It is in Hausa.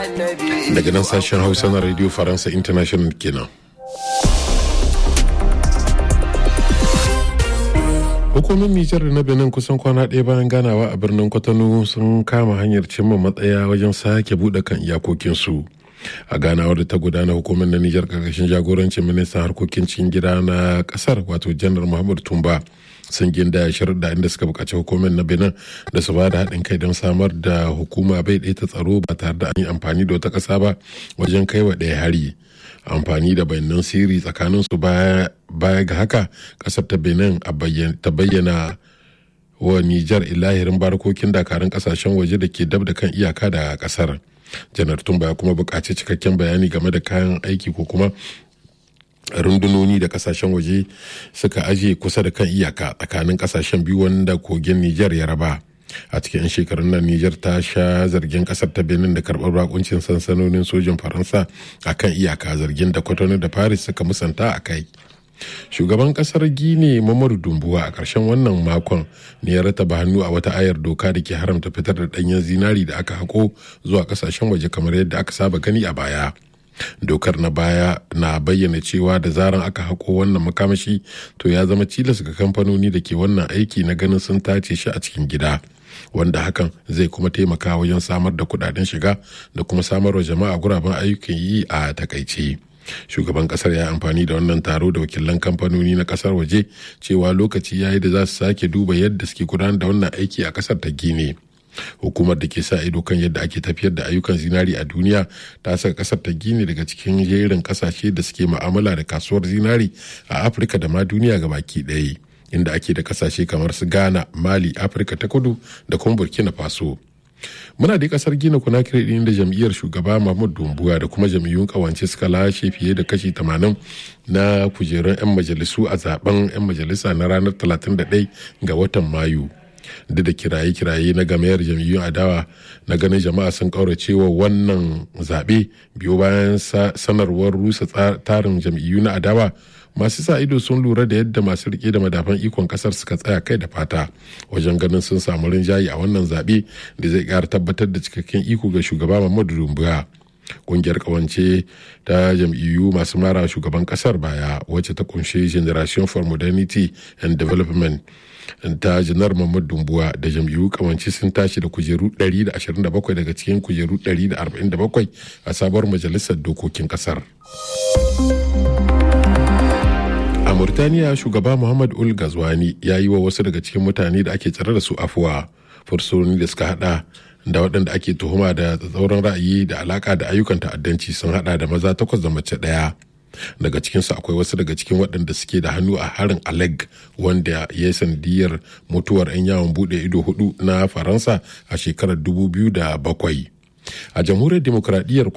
daga nan sashen hausa na radio faransa international kenan hukumin nijar da na benin kusan kwana ɗaya bayan ganawa a birnin kwatano sun kama hanyar cimma matsaya wajen sake buɗe kan iyakokinsu a ganawar da ta gudana hukumar na nijar karkashin jagorancin ministan harkokin cikin gida na kasar wato janar muhammad tumba sun ginda da inda suka bukaci hukumar na benin da su ba da haɗin kai don samar da hukuma bai ɗaya ta tsaro ba tare da an yi amfani da wata ƙasa ba wajen kai wa ɗaya hari amfani da bayanan sirri tsakanin su baya ga haka ƙasar ta benin ta bayyana wa nijar ilahirin barkokin dakarun ƙasashen waje da ke dab da kan iyaka da ƙasar janar tumba ya kuma buƙaci cikakken bayani game da kayan aiki ko kuma rundunoni da kasashen waje suka aje kusa da kan iyaka tsakanin kasashen biyu wanda kogin Nijar ya raba. A cikin shekarun nan Nijar ta sha zargin kasar ta Benin da karɓar bakuncin sansanonin sojin Faransa a kan iyaka zargin da Kwatano da Paris suka musanta a kai. Shugaban kasar Gini Mamadu Dumbuwa a ƙarshen wannan makon ne ya rataba hannu a wata ayar doka da ke haramta fitar da ɗanyen zinari da aka hako zuwa kasashen waje kamar yadda aka saba gani a baya. dokar na baya na bayyana cewa da zaran aka hako wannan makamashi to ya zama cilas ga kamfanoni da ke wannan aiki na ganin sun tace shi a cikin gida wanda hakan zai kuma taimaka wajen samar da kudaden shiga da kuma samarwa jama'a guraben ayyukan yi a takaice shugaban kasar ya amfani da wannan taro da wakilan kamfanoni na kasar waje cewa lokaci yayi da za su sake duba yadda suke gudanar da wannan aiki a kasar ta gine hukumar da ke sa ido kan yadda ake tafiyar da ayyukan zinari a duniya ta saka kasar ta gini daga cikin jerin kasashe da suke ma'amala da kasuwar zinari a afirka da ma duniya ga baki ɗaya inda ake da kasashe kamar su ghana mali afirka ta kudu da kuma burkina faso muna da kasar gina kunakiri din da jam'iyyar shugaba mahmud dumbuwa da kuma jam'iyyun kawance suka lashe fiye da kashi 80 na kujerun 'yan majalisu a zaben 'yan majalisa na ranar 31 ga watan mayu duk da kiraye-kiraye na gamayar jam'iyyun adawa na ganin jama'a sun kaurace wa wannan zaɓe biyo bayan sanarwar rusa tarin jam'iyyu na adawa masu sa ido sun lura da yadda masu rike da madafan ikon kasar suka tsaya kai da fata wajen ganin sun samu rinjaye a wannan zaɓe da zai ƙara tabbatar da cikakken iko ga shugaba Muhammadu Dumbuya. Kungiyar kawance ta jam'iyyu masu mara shugaban kasar baya wacce ta kunshi Generation for Modernity and Development ta janar Muhammad Dumbuwa da jam'iyyu kawance sun tashi da kujeru 127 daga cikin kujeru 147 a sabuwar majalisar dokokin kasar. a murtaniya shugaba muhammad ul gazwani ya yi wa wasu daga cikin mutane da ake tsare da su afuwa fursunoni da suka hada da waɗanda ake tuhuma da tsauran ra'ayi da alaka da ayyukan ta'addanci sun hada da maza takwas da mace ɗaya daga cikinsu akwai wasu daga cikin waɗanda suke da hannu a harin aleg wanda ya yi sanadiyar mutuwar 'yan yawon buɗe ido hudu na faransa a shekarar 2007 a jamhuriyar demokradiyyar